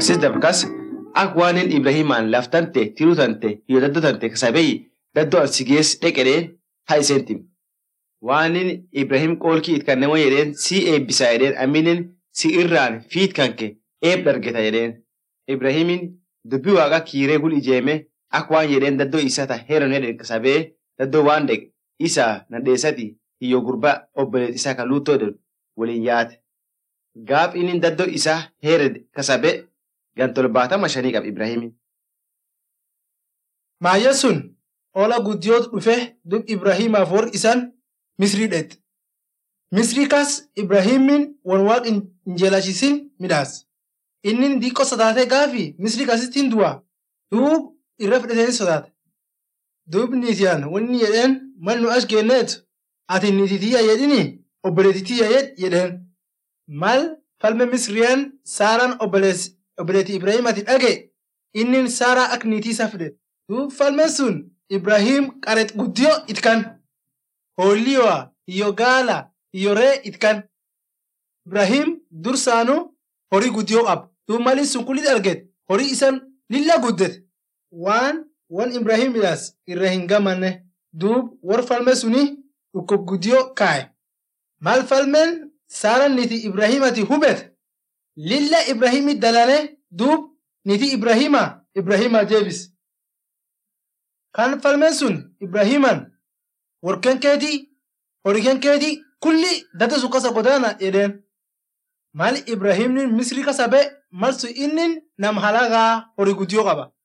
barsiis dabkas ak waanin Ibrahimaan laftante tiruu tante iyo daddoo tante kasabeyi daddoo an si gees dheqedheen haa iseen tim. Waanin Ibrahim qoolkii it kanneen jedheen si eebbisaa jedheen aminen si irraan fiit kanke eeb dargeta jedheen. Ibrahimin dubbii waaqa kiiree gul ijeeme ak waan jedheen daddoo isaa ta heeron hedhen kasabee daddoo waan deq isaa nadheessati hiyyo gurbaa obboleet isaa kan luuttoo jedhu waliin yaate. Gaaf inni daddoo isaa heered kasabee gantol baatama shanii qaba Ibrahimin. Maayya sun ola guddiyootu dhufe dub Ibrahimaaf warri isaan Misrii dheette. Misrii kas Ibrahimin wan waaq hin jeelachisin midhaas. Inni diiqqoo sodaatee gaafi Misrii kasitti hin du'a. Duub irra fudhatanii sodaate. Duub niitiyaan wanni jedheen mal nu as geenneetu ati niititiyya jedhini obboleetitiyya jedh jedheen. Mal falme Misriyaan Saaraan obboleetii Ibrahimaati dhage inni Saaraa akka niitii isaa fide. Duub falmeen sun Ibrahim qareet guddiyoo itkan. Hoolliyoa, iyo gaala, iyo ree itkan. Ibrahim dursaanu horii guddiyoo qaba. Duub malin sun kulli arget horii isan lilla guddete. Waan wan Ibrahim midhaas irra hin gamanne. Duub war falme suni dhukkub guddiyoo kaaye. Mal falmeen Saaraan niiti Ibrahimati hubete. Lilla Ibrahimi dalane duub niiti Ibrahima Ibrahima jeebis. Kan falmeen sun Ibrahiman warqeen keetii horiikeen keetii kulli dada sun kasa godaana jedheen. Mal Ibrahimni Misrii kasa ba'e mal sun inni nam halagaa horii guddiyoo qaba.